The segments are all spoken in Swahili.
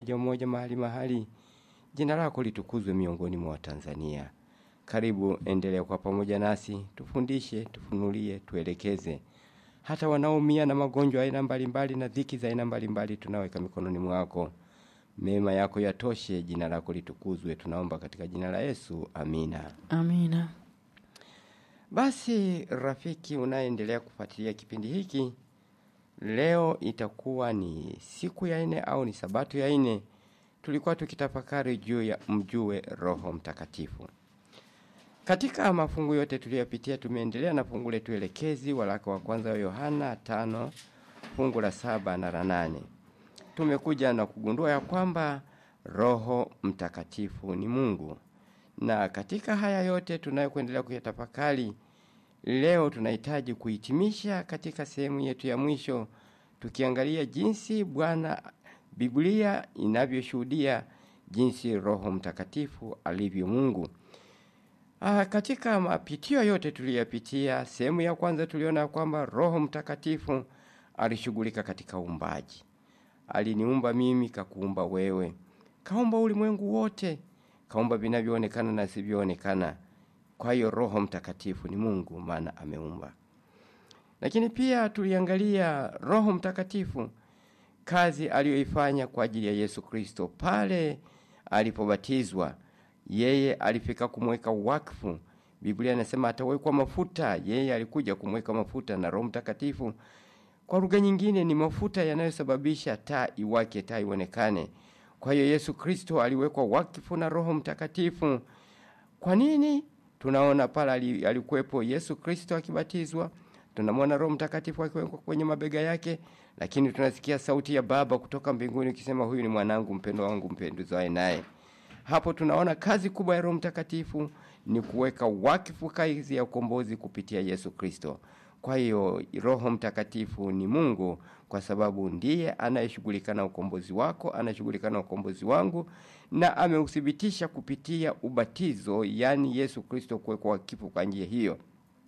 mmoja mmoja mahali mahali. Jina lako litukuzwe miongoni mwa Watanzania. Karibu, endelea kwa pamoja nasi, tufundishe, tufunulie, tuelekeze. Hata wanaoumia na magonjwa aina mbalimbali na dhiki za aina mbalimbali tunaweka mikononi mwako. Mema yako yatoshe, jina lako litukuzwe. Tunaomba katika jina la Yesu, amina. Amina. Basi rafiki unaendelea kufuatilia kipindi hiki, leo itakuwa ni siku ya nne au ni sabato ya nne. Tulikuwa tukitafakari juu ya mjue Roho Mtakatifu. Katika mafungu yote tuliyopitia, tumeendelea na fungu letu elekezi, waraka wa kwanza wa Yohana tano fungu la saba na la nane. Tumekuja na kugundua ya kwamba Roho Mtakatifu ni Mungu, na katika haya yote tunayokuendelea kuyatafakari leo, tunahitaji kuhitimisha katika sehemu yetu ya mwisho, tukiangalia jinsi Bwana Biblia inavyoshuhudia jinsi Roho Mtakatifu alivyo Mungu. Ah, katika mapitio yote tuliyopitia, sehemu ya kwanza tuliona kwamba Roho Mtakatifu alishughulika katika uumbaji. Aliniumba mimi, kakuumba wewe, kaumba ulimwengu wote, kaumba vinavyoonekana na visivyoonekana. Kwa hiyo Roho Mtakatifu ni Mungu, maana ameumba. Lakini pia tuliangalia Roho Mtakatifu, kazi aliyoifanya kwa ajili ya Yesu Kristo pale alipobatizwa. Yeye alifika kumweka wakfu. Biblia inasema atawekwa mafuta. Yeye alikuja kumweka mafuta na Roho Mtakatifu kwa lugha nyingine ni mafuta yanayosababisha taa iwake, taa ionekane. Kwa hiyo Yesu Kristo aliwekwa wakfu na Roho Mtakatifu. Kwa nini? Tunaona pale alikuwepo Yesu Kristo akibatizwa, tunamwona Roho Mtakatifu akiwekwa kwenye mabega yake, lakini tunasikia sauti ya Baba kutoka mbinguni ikisema, huyu ni mwanangu mpendwa wangu mpendezwaye naye. Hapo tunaona kazi kubwa ya Roho Mtakatifu ni kuweka wakfu kazi ya ukombozi kupitia Yesu Kristo. Kwa hiyo Roho Mtakatifu ni Mungu kwa sababu ndiye anayeshughulika na ukombozi wako, anashughulika na ukombozi wangu, na ameuthibitisha kupitia ubatizo, yaani Yesu Kristo kuwekwa wakifu kwa njia hiyo.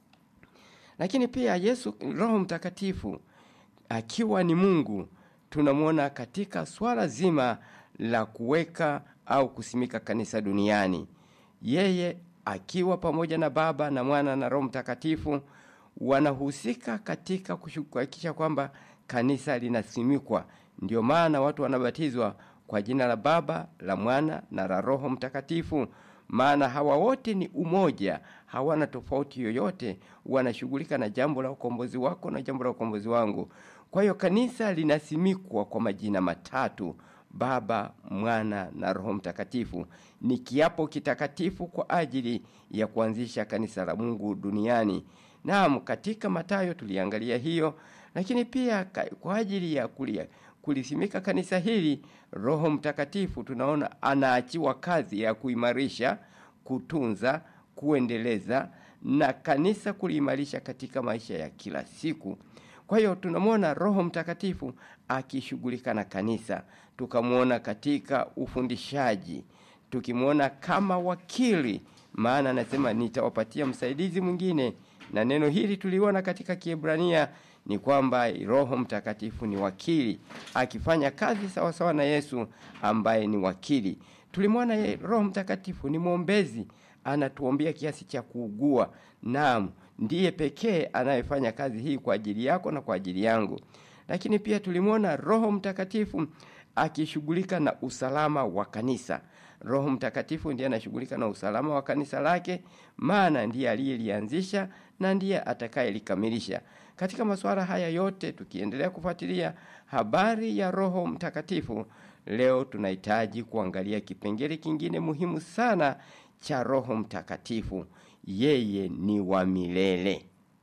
Lakini pia Yesu, Roho Mtakatifu akiwa ni Mungu, tunamwona katika swala zima la kuweka au kusimika kanisa duniani. Yeye akiwa pamoja na Baba na Mwana na Roho Mtakatifu wanahusika katika kuhakikisha kwamba kanisa linasimikwa. Ndio maana watu wanabatizwa kwa jina la Baba, la Mwana na la Roho Mtakatifu, maana hawa wote ni umoja, hawana tofauti yoyote, wanashughulika na jambo la ukombozi wako na jambo la ukombozi wangu. Kwa hiyo kanisa linasimikwa kwa majina matatu Baba, Mwana na Roho Mtakatifu. Ni kiapo kitakatifu kwa ajili ya kuanzisha kanisa la Mungu duniani. Naam, katika Mathayo tuliangalia hiyo, lakini pia kwa ajili ya kulia kulisimika kanisa hili, Roho Mtakatifu tunaona anaachiwa kazi ya kuimarisha, kutunza, kuendeleza na kanisa kuliimarisha katika maisha ya kila siku. Kwa hiyo tunamwona Roho Mtakatifu akishughulika na kanisa, tukamwona katika ufundishaji, tukimwona kama wakili, maana anasema nitawapatia msaidizi mwingine na neno hili tuliona katika Kiebrania ni kwamba Roho Mtakatifu ni wakili akifanya kazi sawasawa sawa na Yesu ambaye ni wakili. Tulimwona Roho Mtakatifu ni mwombezi, anatuombea kiasi cha kuugua. Naam, ndiye pekee anayefanya kazi hii kwa ajili yako na kwa ajili yangu. Lakini pia tulimwona Roho Mtakatifu akishughulika na usalama wa kanisa. Roho Mtakatifu ndiye anashughulika na usalama wa kanisa lake, maana ndiye aliyelianzisha na ndiye atakayelikamilisha. Katika masuala haya yote, tukiendelea kufuatilia habari ya Roho Mtakatifu, leo tunahitaji kuangalia kipengele kingine muhimu sana cha Roho Mtakatifu. Yeye ni wa milele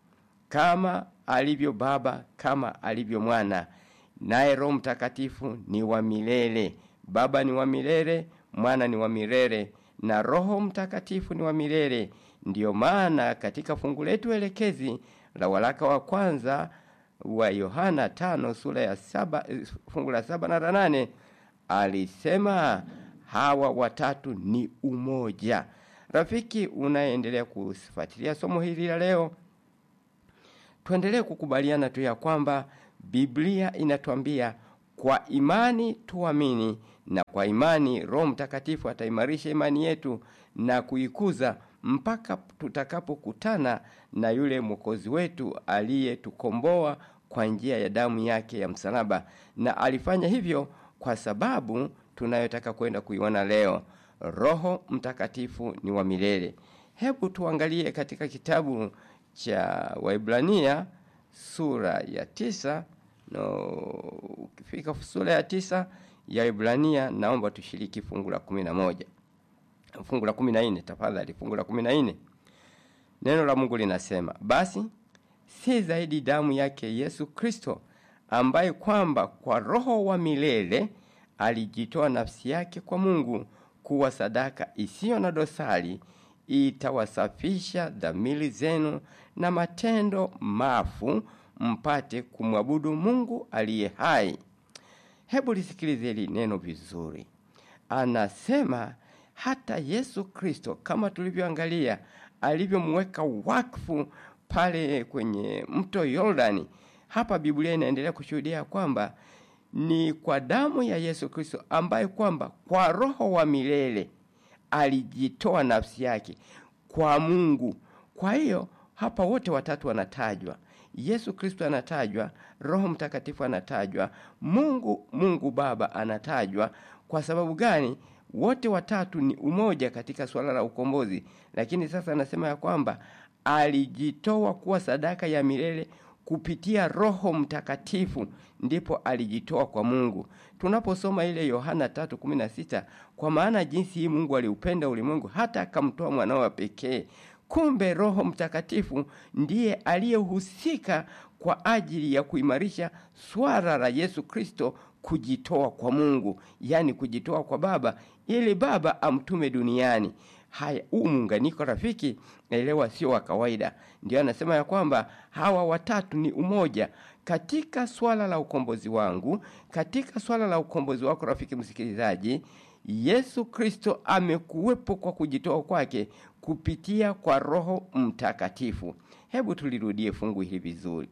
kama alivyo Baba, kama alivyo Mwana, naye Roho Mtakatifu ni wa milele. Baba ni wa milele, Mwana ni wa milele na Roho Mtakatifu ni wa milele. Ndiyo maana katika fungu letu elekezi la waraka wa kwanza wa Yohana tano sura ya saba, fungu la saba na la nane alisema hawa watatu ni umoja. Rafiki unaendelea kufuatilia somo hili la leo, tuendelee kukubaliana tu ya kwamba Biblia inatuambia kwa imani tuamini, na kwa imani Roho Mtakatifu ataimarisha imani yetu na kuikuza mpaka tutakapokutana na yule mwokozi wetu aliyetukomboa kwa njia ya damu yake ya msalaba, na alifanya hivyo kwa sababu tunayotaka kwenda kuiona leo. Roho Mtakatifu ni wa milele. Hebu tuangalie katika kitabu cha Waibrania sura ya tisa no, ukifika sura ya tisa ya Waibrania, naomba tushiriki fungu la kumi na moja fungu la kumi na nne tafadhali, fungu la kumi na nne Neno la Mungu linasema, basi si zaidi damu yake Yesu Kristo, ambaye kwamba kwa Roho wa milele alijitoa nafsi yake kwa Mungu kuwa sadaka isiyo na dosari, itawasafisha dhamiri zenu na matendo mafu, mpate kumwabudu Mungu aliye hai. Hebu lisikilize hili neno vizuri. Anasema hata Yesu Kristo kama tulivyoangalia alivyomweka wakfu pale kwenye mto Yordani. Hapa Biblia inaendelea kushuhudia kwamba ni kwa damu ya Yesu Kristo ambaye kwamba kwa Roho wa milele alijitoa nafsi yake kwa Mungu. Kwa hiyo hapa wote watatu wanatajwa. Yesu Kristo anatajwa, Roho Mtakatifu anatajwa, Mungu Mungu Baba anatajwa. Kwa sababu gani? Wote watatu ni umoja katika swala la ukombozi, lakini sasa anasema ya kwamba alijitoa kuwa sadaka ya milele kupitia Roho Mtakatifu, ndipo alijitoa kwa Mungu. Tunaposoma ile Yohana 3:16, kwa maana jinsi hii Mungu aliupenda ulimwengu hata akamtoa mwanao wa pekee. Kumbe Roho Mtakatifu ndiye aliyehusika kwa ajili ya kuimarisha swala la Yesu Kristo kujitoa kwa Mungu, yaani kujitoa kwa Baba ili Baba amtume duniani. Haya, huu muunganiko rafiki, elewa, sio wa kawaida. Ndio anasema ya kwamba hawa watatu ni umoja katika swala la ukombozi wangu, katika swala la ukombozi wako, rafiki msikilizaji. Yesu Kristo amekuwepo kwa kujitoa kwake kupitia kwa Roho Mtakatifu. Hebu tulirudie fungu hili vizuri.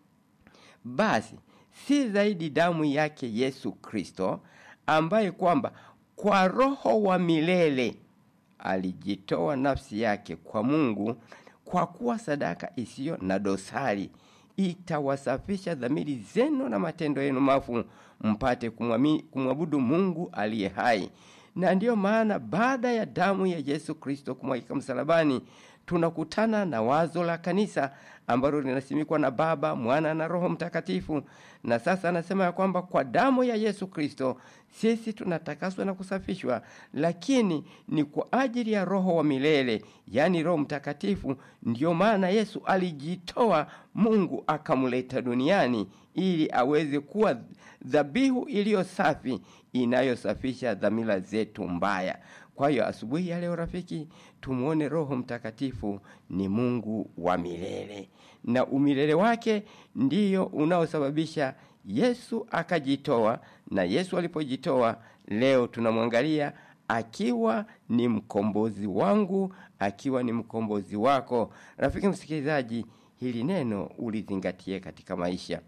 Basi si zaidi damu yake Yesu Kristo ambaye kwamba kwa Roho wa milele alijitoa nafsi yake kwa Mungu kwa kuwa sadaka isiyo na dosari, itawasafisha dhamiri zenu na matendo yenu mafu, mpate kumwabudu Mungu aliye hai. Na ndiyo maana baada ya damu ya Yesu Kristo kumwagika msalabani tunakutana na wazo la kanisa ambalo linasimikwa na Baba, Mwana na Roho Mtakatifu. Na sasa anasema ya kwamba kwa damu ya Yesu Kristo sisi tunatakaswa na kusafishwa, lakini ni kwa ajili ya Roho wa milele, yaani Roho Mtakatifu. Ndiyo maana Yesu alijitoa, Mungu akamleta duniani ili aweze kuwa dhabihu iliyo safi inayosafisha dhamira zetu mbaya. Kwa hiyo asubuhi ya leo rafiki, tumwone Roho Mtakatifu ni Mungu wa milele, na umilele wake ndiyo unaosababisha Yesu akajitoa. Na Yesu alipojitoa, leo tunamwangalia akiwa ni mkombozi wangu, akiwa ni mkombozi wako. Rafiki msikilizaji, hili neno ulizingatie katika maisha.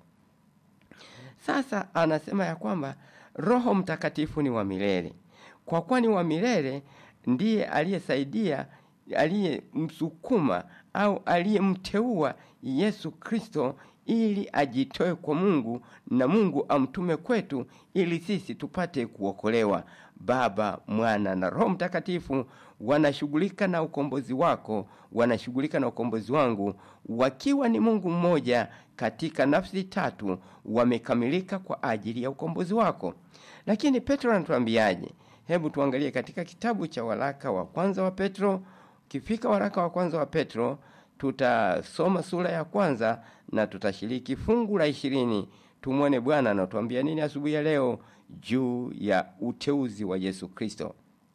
Sasa anasema ya kwamba Roho Mtakatifu ni wa milele. Kwa kuwa ni wa milele, ndiye aliyesaidia, aliyemsukuma au aliyemteua Yesu Kristo ili ajitoe kwa Mungu na Mungu amtume kwetu ili sisi tupate kuokolewa. Baba, Mwana na Roho Mtakatifu wanashughulika na ukombozi wako, wanashughulika na ukombozi wangu, wakiwa ni Mungu mmoja katika nafsi tatu, wamekamilika kwa ajili ya ukombozi wako. Lakini Petro anatuambiaje? Hebu tuangalie katika kitabu cha waraka wa kwanza wa Petro. Ukifika waraka wa kwanza wa Petro, tutasoma sura ya kwanza na tutashiriki fungu la ishirini. Tumwone Bwana anatuambia nini asubuhi ya leo juu ya uteuzi wa Yesu Kristo.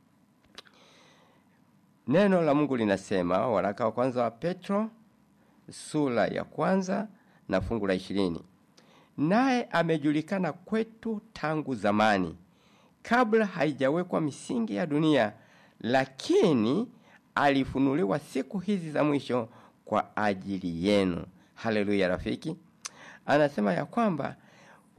Neno la Mungu linasema, waraka wa kwanza wa Petro sura ya kwanza na fungu la ishirini, naye amejulikana kwetu tangu zamani kabla haijawekwa misingi ya dunia, lakini alifunuliwa siku hizi za mwisho kwa ajili yenu. Haleluya rafiki, anasema ya kwamba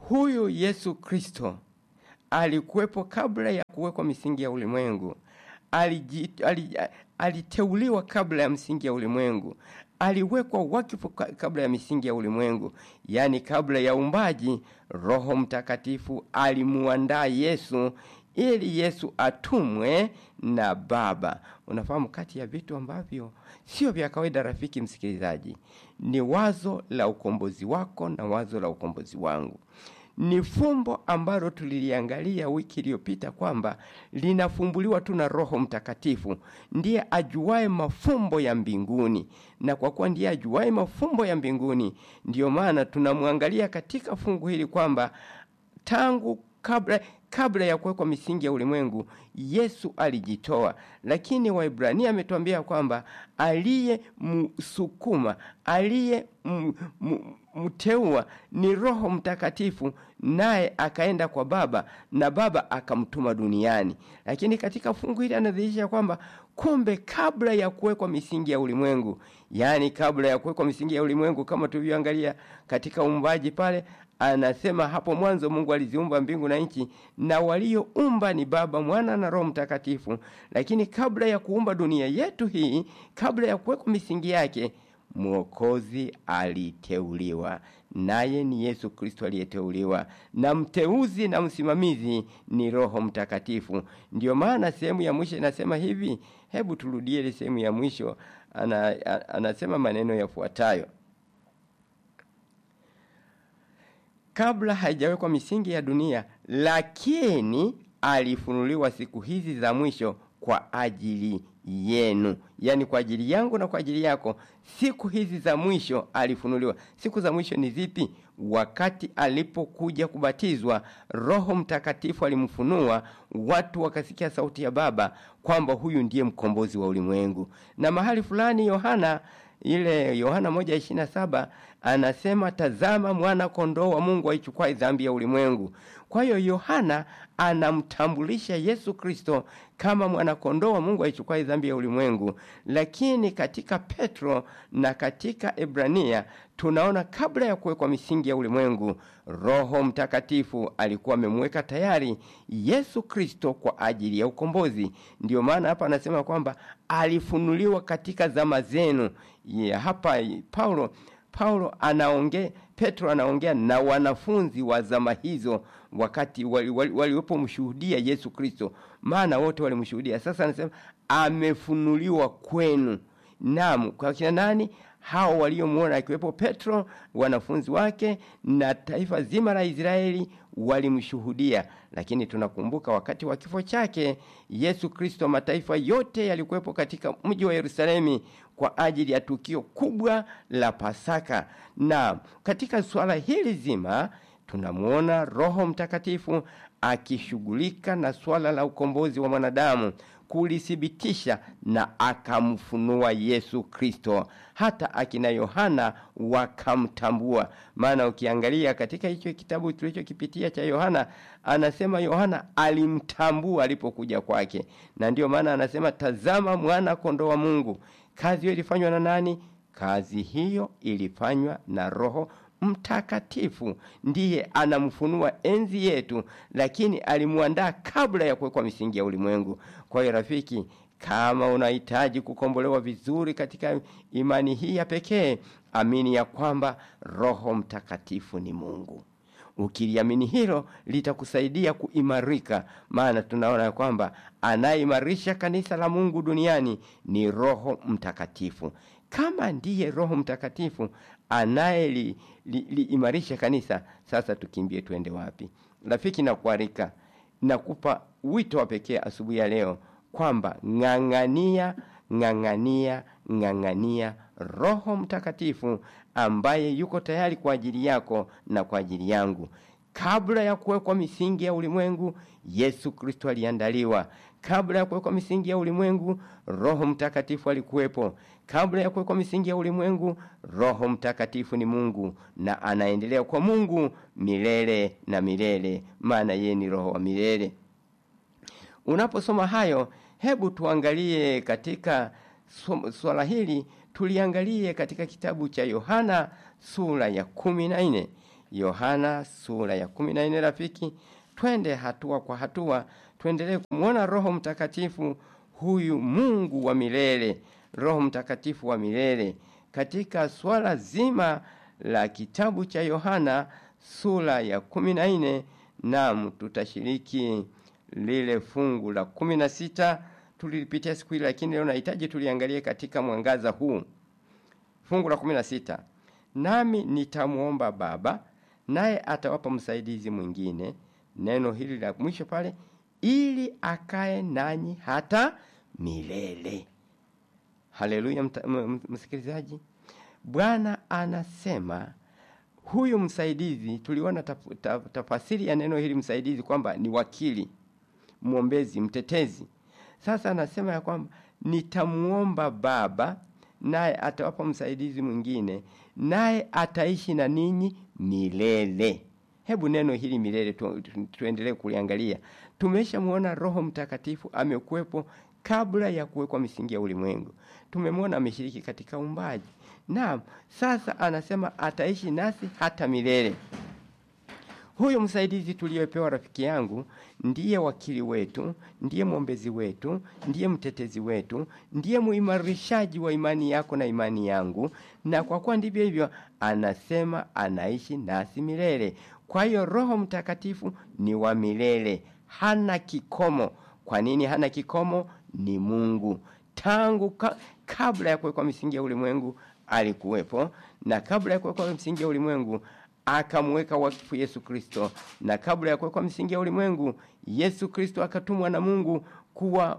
huyu Yesu Kristo alikuwepo kabla ya kuwekwa misingi ya ulimwengu. Aliji, ali, aliteuliwa kabla ya msingi ya ulimwengu. Aliwekwa wakifu kabla ya misingi ya ulimwengu, yaani kabla ya umbaji. Roho Mtakatifu alimuandaa Yesu ili Yesu atumwe na Baba. Unafahamu, kati ya vitu ambavyo sio vya kawaida, rafiki msikilizaji, ni wazo la ukombozi wako na wazo la ukombozi wangu ni fumbo ambalo tuliliangalia wiki iliyopita kwamba linafumbuliwa tu na Roho Mtakatifu. Ndiye ajuaye mafumbo ya mbinguni, na kwa kuwa ndiye ajuaye mafumbo ya mbinguni, ndiyo maana tunamwangalia katika fungu hili kwamba tangu kabla kabla ya kuwekwa misingi ya ulimwengu Yesu alijitoa, lakini Waibrania ametuambia kwamba aliye msukuma aliye mteua ni Roho Mtakatifu, naye akaenda kwa Baba na Baba akamtuma duniani. Lakini katika fungu hili anadhihirisha kwamba kumbe kabla ya kuwekwa misingi ya ulimwengu, yaani kabla ya kuwekwa misingi ya ulimwengu, kama tulivyoangalia katika uumbaji pale anasema hapo mwanzo Mungu aliziumba mbingu na nchi, na walioumba ni Baba, Mwana na Roho Mtakatifu. Lakini kabla ya kuumba dunia yetu hii, kabla ya kuwekwa misingi yake, Mwokozi aliteuliwa, naye ni Yesu Kristo aliyeteuliwa, na mteuzi na msimamizi ni Roho Mtakatifu. Ndiyo maana sehemu ya mwisho inasema hivi. Hebu turudie ile sehemu ya mwisho. Ana, anasema maneno yafuatayo kabla haijawekwa misingi ya dunia, lakini alifunuliwa siku hizi za mwisho kwa ajili yenu, yaani kwa ajili yangu na kwa ajili yako. Siku hizi za mwisho alifunuliwa. Siku za mwisho ni zipi? Wakati alipokuja kubatizwa, Roho Mtakatifu alimfunua, watu wakasikia sauti ya Baba kwamba huyu ndiye mkombozi wa ulimwengu. Na mahali fulani Yohana ile Yohana moja ishirini na saba anasema tazama, mwana kondoo wa Mungu aichukua dhambi ya ulimwengu. Kwa hiyo Yohana anamtambulisha Yesu Kristo kama mwana kondoo wa Mungu aichukua dhambi ya ulimwengu. Lakini katika Petro na katika Ebrania tunaona kabla ya kuwekwa misingi ya ulimwengu, Roho Mtakatifu alikuwa amemweka tayari Yesu Kristo kwa ajili ya ukombozi. Ndiyo maana hapa anasema kwamba alifunuliwa katika zama zenu. Yeah, hapa Paulo Paulo anaongea, Petro anaongea na wanafunzi wa zama hizo, wakati waliwepo wali mshuhudia Yesu Kristo, maana wote walimshuhudia. Sasa anasema amefunuliwa kwenu. Naam, kwa kina nani? Hao waliomuona, akiwepo Petro, wanafunzi wake na taifa zima la Israeli walimshuhudia. Lakini tunakumbuka wakati wa kifo chake Yesu Kristo, mataifa yote yalikuwepo katika mji wa Yerusalemu kwa ajili ya tukio kubwa la Pasaka. Na katika suala hili zima tunamwona Roho Mtakatifu akishughulika na swala la ukombozi wa mwanadamu kulithibitisha na akamfunua Yesu Kristo. Hata akina Yohana wakamtambua, maana ukiangalia katika hicho kitabu tulichokipitia cha Yohana, anasema Yohana alimtambua alipokuja kwake, na ndiyo maana anasema tazama, mwana kondoo wa Mungu. Kazi hiyo ilifanywa na nani? Kazi hiyo ilifanywa na Roho Mtakatifu ndiye anamfunua enzi yetu, lakini alimuandaa kabla ya kuwekwa misingi ya ulimwengu. Kwa hiyo rafiki, kama unahitaji kukombolewa vizuri katika imani hii ya pekee, amini ya kwamba Roho Mtakatifu ni Mungu. Ukiliamini hilo litakusaidia kuimarika, maana tunaona ya kwamba anayeimarisha kanisa la Mungu duniani ni Roho Mtakatifu. Kama ndiye Roho Mtakatifu anayeliimarisha li, li kanisa, sasa tukimbie tuende wapi? Rafiki, nakualika nakupa wito wa pekee asubuhi ya leo kwamba ng'ang'ania, ng'ang'ania, ng'ang'ania Roho Mtakatifu ambaye yuko tayari kwa ajili yako na kwa ajili yangu. Kabla ya kuwekwa misingi ya ulimwengu, Yesu Kristo aliandaliwa. Kabla ya kuwekwa misingi ya ulimwengu, Roho Mtakatifu alikuwepo. Kabla ya kuwekwa misingi ya ulimwengu, Roho Mtakatifu ni Mungu na anaendelea kwa Mungu milele na milele, maana yeye ni Roho wa milele. Unaposoma hayo, hebu tuangalie katika swala hili, tuliangalie katika kitabu cha Yohana sura ya kumi na nne. Yohana sura ya kumi na nne. Rafiki, twende hatua kwa hatua, tuendelee kumwona Roho Mtakatifu, huyu Mungu wa milele, Roho Mtakatifu wa milele katika swala zima la kitabu cha Yohana sura ya kumi na nne. Naam, tutashiriki lile fungu la kumi na sita tulilipitia siku hili, lakini leo nahitaji tuliangalie katika mwangaza huu. Fungu la kumi na sita, nami nitamwomba Baba naye atawapa msaidizi mwingine, neno hili la mwisho pale, ili akae nanyi hata milele. Haleluya, msikilizaji. Bwana anasema huyu msaidizi, tuliona taf, taf, tafasiri ya neno hili msaidizi kwamba ni wakili, mwombezi, mtetezi. Sasa anasema ya kwamba nitamuomba Baba naye atawapa msaidizi mwingine, naye ataishi na ninyi milele. Hebu neno hili milele tu, tu, tuendelee kuliangalia. Tumeshamuona Roho Mtakatifu amekuwepo kabla ya kuwekwa misingi ya ulimwengu. Tumemwona ameshiriki katika uumbaji. Naam, sasa anasema ataishi nasi hata milele. Huyu msaidizi tuliyepewa, rafiki yangu, ndiye wakili wetu, ndiye mwombezi wetu, ndiye mtetezi wetu, ndiye muimarishaji wa imani yako na imani yangu, na kwa kuwa ndivyo hivyo, anasema anaishi nasi milele. Kwa hiyo Roho Mtakatifu ni wa milele, hana kikomo. Kwa nini hana kikomo? Ni Mungu. Tangu ka, kabla ya kuwekwa misingi ya ulimwengu alikuwepo, na kabla ya kuwekwa misingi ya ulimwengu akamweka wakfu Yesu Kristo, na kabla ya kuwekwa misingi ya ulimwengu Yesu Kristo akatumwa na Mungu kuwa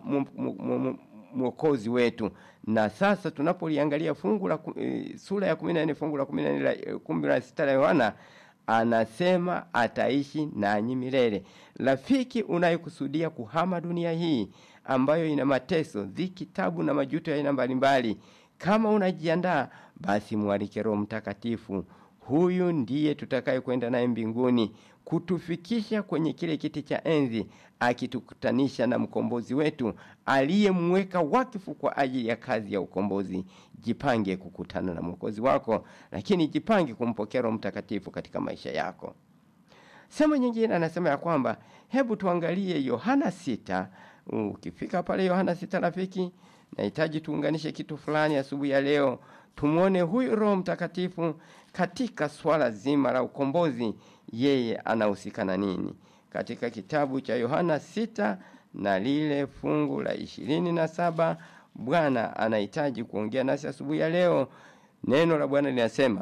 mwokozi wetu. Na sasa tunapoliangalia fungu la e, sura ya 14 fungu la 14 la 16 la Yohana anasema ataishi nanyi milele. Rafiki unayekusudia kuhama dunia hii ambayo ina mateso, dhiki, tabu na majuto ya aina mbalimbali, kama unajiandaa, basi mwalike Roho Mtakatifu. Huyu ndiye tutakaye kwenda naye mbinguni kutufikisha kwenye kile kiti cha enzi, akitukutanisha na mkombozi wetu aliyemweka wakifu kwa ajili ya kazi ya ukombozi. Jipange kukutana na mwokozi wako, lakini jipange kumpokea Roho Mtakatifu katika maisha yako. Sehemu nyingine anasema ya kwamba hebu tuangalie Yohana sita. Ukifika pale Yohana sita, rafiki, nahitaji tuunganishe kitu fulani asubuhi ya leo tumwone huyu Roho Mtakatifu katika swala zima la ukombozi, yeye anahusika na nini? Katika kitabu cha Yohana sita na lile fungu la ishirini na saba Bwana anahitaji kuongea nasi asubuhi ya leo. Neno la Bwana linasema,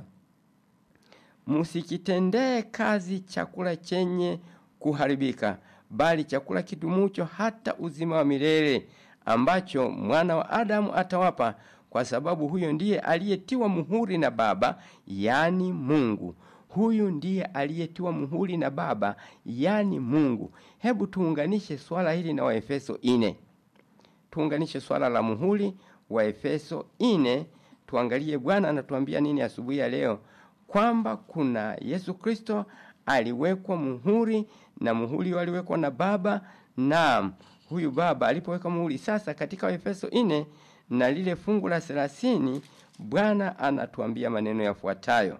msikitendee kazi chakula chenye kuharibika, bali chakula kidumucho hata uzima wa milele, ambacho mwana wa Adamu atawapa kwa sababu huyo ndiye aliyetiwa muhuri na Baba, yani Mungu. Huyu ndiye aliyetiwa muhuri na Baba, yani Mungu. Hebu tuunganishe swala hili na Waefeso ine, tuunganishe swala la muhuri wa Efeso ine, tuangalie Bwana anatuambia nini asubuhi ya leo, kwamba kuna Yesu Kristo aliwekwa muhuri na muhuri waliwekwa na Baba, na huyu Baba alipoweka muhuri sasa, katika Waefeso ine na lile fungu la thelathini Bwana anatuambia maneno yafuatayo: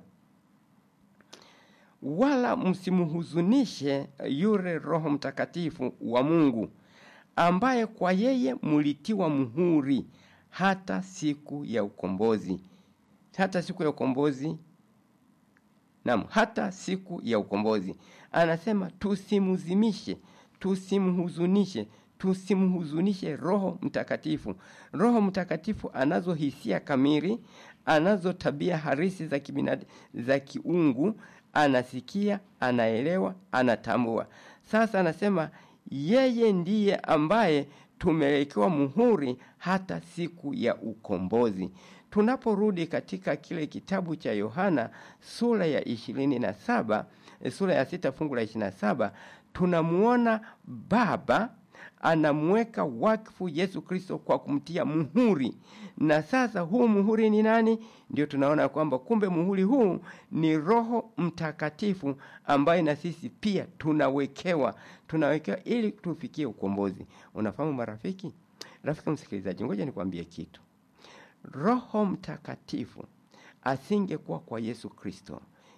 wala msimhuzunishe yule Roho Mtakatifu wa Mungu, ambaye kwa yeye mulitiwa muhuri hata siku ya ukombozi. Hata siku ya ukombozi, naam, hata siku ya ukombozi. Anasema tusimhuzunishe, tusimhuzunishe tusimhuzunishe Roho Mtakatifu. Roho Mtakatifu anazo hisia kamili, anazo tabia harisi za kibinadamu, za kiungu, anasikia, anaelewa, anatambua. Sasa anasema yeye ndiye ambaye tumewekewa muhuri hata siku ya ukombozi. Tunaporudi katika kile kitabu cha Yohana sura ya ishirini na saba sura ya sita fungu la ishirini na saba tunamuona Baba anamweka wakfu Yesu Kristo kwa kumtia muhuri. Na sasa huu muhuri ni nani? Ndio tunaona kwamba kumbe muhuri huu ni Roho Mtakatifu ambaye na sisi pia tunawekewa, tunawekewa ili tufikie ukombozi. Unafahamu marafiki, rafiki msikilizaji, ngoja nikwambie kitu. Roho Mtakatifu asingekuwa kwa Yesu Kristo,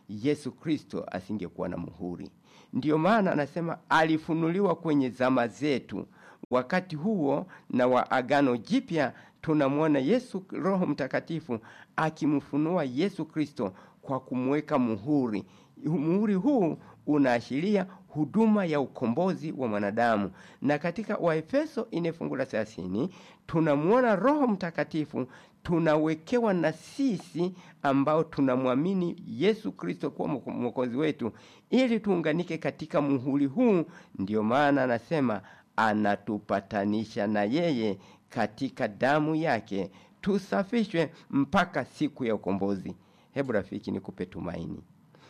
Yesu Kristo asingekuwa na muhuri. Ndiyo maana anasema alifunuliwa kwenye zama zetu. Wakati huo na wa Agano Jipya tunamwona Yesu Roho Mtakatifu akimfunua Yesu Kristo kwa kumweka muhuri. Muhuri huu unaashiria huduma ya ukombozi wa mwanadamu, na katika Waefeso ine fungu la thelathini tunamwona Roho Mtakatifu tunawekewa na sisi ambao tunamwamini Yesu Kristo kuwa mwokozi wetu, ili tuunganike katika muhuri huu. Ndiyo maana anasema anatupatanisha na yeye katika damu yake, tusafishwe mpaka siku ya ukombozi. Hebu rafiki, nikupe tumaini,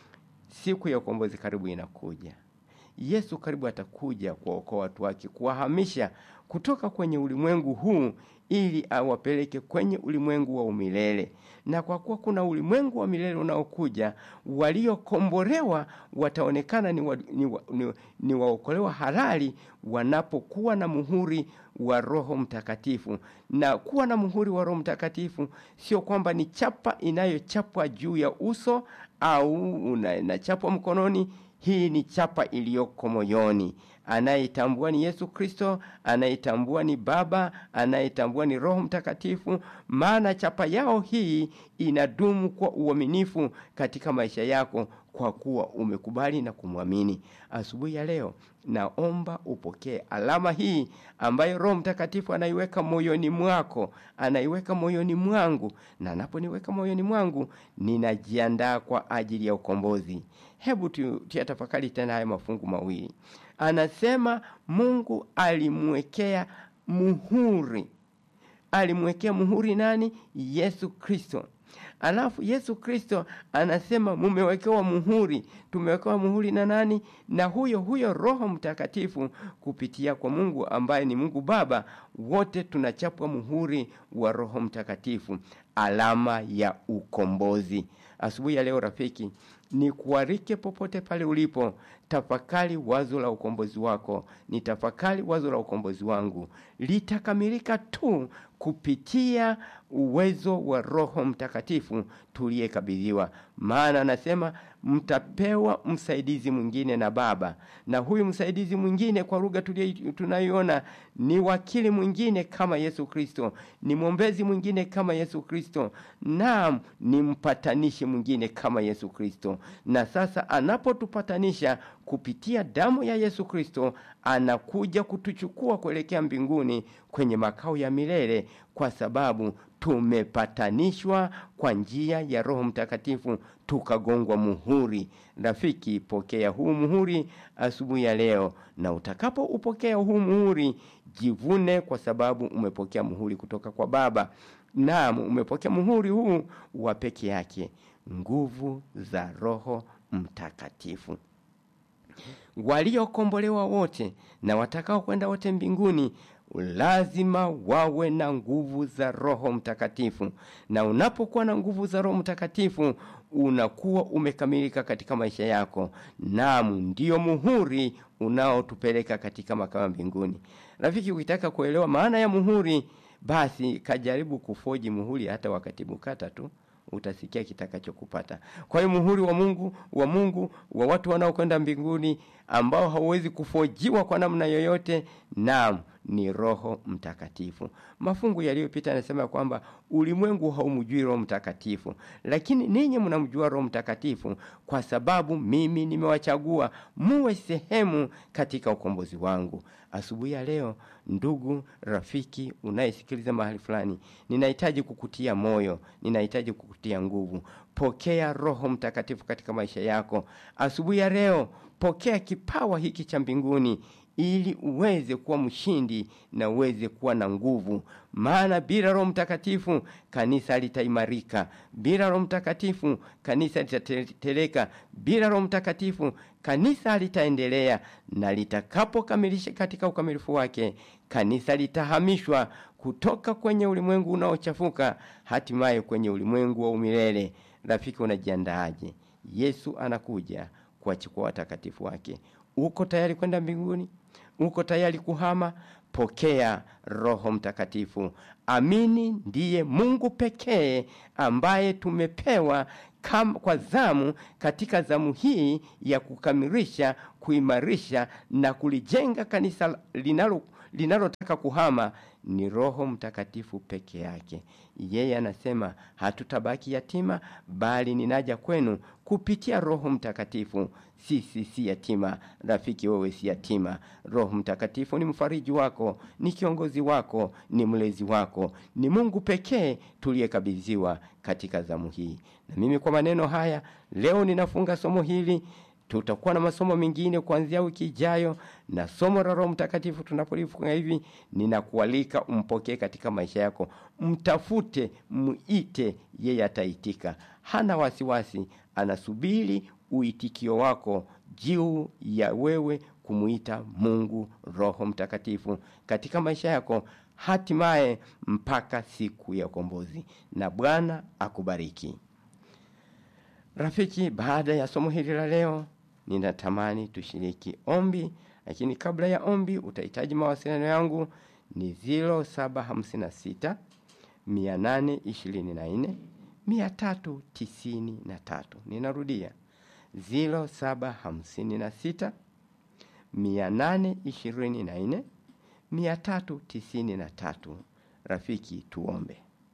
siku ya ukombozi karibu inakuja. Yesu karibu atakuja kuwaokoa watu wake, kuwahamisha kutoka kwenye ulimwengu huu ili awapeleke kwenye ulimwengu wa umilele. Na kwa kuwa kuna ulimwengu wa milele unaokuja, waliokombolewa wataonekana ni, wa, ni, wa, ni, ni waokolewa halali wanapokuwa na muhuri wa Roho Mtakatifu. Na kuwa na muhuri wa Roho Mtakatifu sio kwamba ni chapa inayochapwa juu ya uso au inachapwa mkononi. Hii ni chapa iliyoko moyoni. Anayetambua ni Yesu Kristo, anayetambua ni Baba, anayetambua ni Roho Mtakatifu. Maana chapa yao hii inadumu kwa uaminifu katika maisha yako, kwa kuwa umekubali na kumwamini. Asubuhi ya leo, naomba upokee alama hii ambayo Roho Mtakatifu anaiweka moyoni mwako, anaiweka moyoni mwangu, na anaponiweka moyoni mwangu, ninajiandaa kwa ajili ya ukombozi. Hebu tuyatafakari tena haya mafungu mawili. Anasema Mungu alimwekea muhuri, alimwekea muhuri nani? Yesu Kristo. Alafu Yesu Kristo anasema mumewekewa muhuri. Tumewekewa muhuri na nani? Na huyo huyo Roho Mtakatifu kupitia kwa Mungu ambaye ni Mungu Baba. Wote tunachapwa muhuri wa Roho Mtakatifu, alama ya ukombozi. Asubuhi ya leo rafiki, ni kuarike popote pale ulipo, tafakari wazo la ukombozi wako. Ni tafakari wazo la ukombozi wangu, litakamilika tu kupitia uwezo wa Roho Mtakatifu tuliyekabidhiwa. Maana anasema mtapewa msaidizi mwingine na Baba, na huyu msaidizi mwingine kwa lugha tunayoiona ni wakili mwingine kama Yesu Kristo, ni mwombezi mwingine kama Yesu Kristo, naam, ni mpatanishi mwingine kama Yesu Kristo. Na sasa anapotupatanisha kupitia damu ya Yesu Kristo, anakuja kutuchukua kuelekea mbinguni kwenye makao ya milele, kwa sababu tumepatanishwa kwa njia ya Roho Mtakatifu, tukagongwa muhuri. Rafiki, pokea huu muhuri asubuhi ya leo, na utakapoupokea huu muhuri, jivune kwa sababu umepokea muhuri kutoka kwa Baba. Naam, umepokea muhuri huu wa peke yake, nguvu za Roho Mtakatifu. Waliokombolewa wote na watakao kwenda wote mbinguni lazima wawe na nguvu za Roho Mtakatifu, na unapokuwa na nguvu za Roho Mtakatifu unakuwa umekamilika katika maisha yako. Naam, ndiyo muhuri unaotupeleka katika makao ya mbinguni. Rafiki, ukitaka kuelewa maana ya muhuri, basi kajaribu kufoji muhuri hata wakati bukata tu utasikia kitakachokupata. Kwa hiyo muhuri wa Mungu wa Mungu wa watu wanaokwenda mbinguni ambao hauwezi kufojiwa kwa namna yoyote, naam, ni Roho Mtakatifu. Mafungu yaliyopita yanasema kwamba ulimwengu haumjui Roho Mtakatifu, lakini ninyi mnamjua Roho Mtakatifu kwa sababu mimi nimewachagua muwe sehemu katika ukombozi wangu. Asubuhi ya leo, ndugu rafiki unayesikiliza mahali fulani, ninahitaji kukutia moyo, ninahitaji kukutia nguvu. Pokea Roho Mtakatifu katika maisha yako asubuhi ya leo. Pokea kipawa hiki cha mbinguni ili uweze kuwa mshindi na uweze kuwa na nguvu, maana bila Roho Mtakatifu kanisa litaimarika. Bila Roho Mtakatifu kanisa litateleka. Bila Roho Mtakatifu kanisa litaendelea, na litakapokamilisha katika ukamilifu wake, kanisa litahamishwa kutoka kwenye ulimwengu unaochafuka hatimaye kwenye ulimwengu wa umilele. Rafiki, unajiandaaje? Yesu anakuja kuwachukua watakatifu wake. Uko tayari kwenda mbinguni? Uko tayari kuhama? Pokea Roho Mtakatifu. Amini, ndiye Mungu pekee ambaye tumepewa kam, kwa zamu katika zamu hii ya kukamilisha, kuimarisha na kulijenga kanisa linalo linalotaka kuhama ni Roho Mtakatifu peke yake. Yeye anasema hatutabaki yatima, bali ninaja kwenu kupitia Roho Mtakatifu. Sisi si yatima, rafiki, wewe si yatima. Roho Mtakatifu ni mfariji wako, ni kiongozi wako, ni mlezi wako, ni Mungu pekee tuliyekabidhiwa katika zamu hii. Na mimi kwa maneno haya leo ninafunga somo hili tutakuwa na masomo mengine kuanzia wiki ijayo, na somo la Roho Mtakatifu tunapolifunga hivi, ninakualika umpokee katika maisha yako, mtafute, muite, yeye ataitika. Hana wasiwasi, anasubiri uitikio wako juu ya wewe kumuita Mungu Roho Mtakatifu katika maisha yako, hatimaye mpaka siku ya ukombozi. Na Bwana akubariki. Rafiki, baada ya somo hili la leo, ninatamani tushiriki ombi, lakini kabla ya ombi utahitaji mawasiliano yangu ni 0756 824 393. Ninarudia 0756 824 393. Rafiki, tuombe.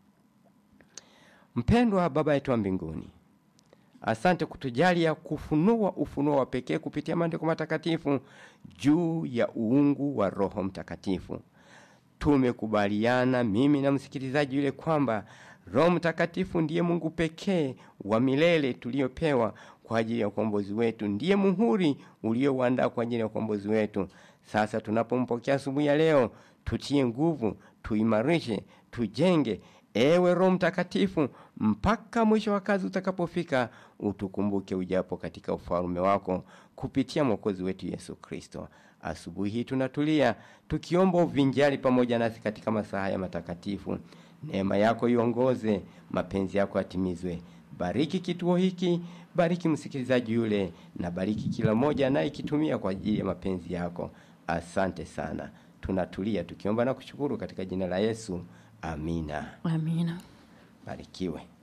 Mpendwa Baba yetu wa mbinguni, Asante kutujalia kufunua ufunuo wa pekee kupitia maandiko matakatifu juu ya uungu wa Roho Mtakatifu. Tumekubaliana mimi na msikilizaji yule kwamba Roho Mtakatifu ndiye Mungu pekee wa milele tuliyopewa kwa ajili ya ukombozi wetu, ndiye muhuri uliouandaa kwa ajili ya ukombozi wetu. Sasa tunapompokea asubuhi ya leo, tutie nguvu, tuimarishe, tujenge Ewe Roho Mtakatifu, mpaka mwisho wa kazi utakapofika, utukumbuke ujapo katika ufalme wako kupitia mwokozi wetu Yesu Kristo. Asubuhi hii tunatulia tukiomba uvinjari pamoja nasi katika masaa haya matakatifu. Neema yako iongoze, mapenzi yako yatimizwe. Bariki kituo hiki, bariki msikilizaji yule, na bariki kila mmoja anayekitumia kwa ajili ya mapenzi yako. Asante sana. Tunatulia tukiomba na kushukuru katika jina la Yesu. Amina. Amina. Barikiwe.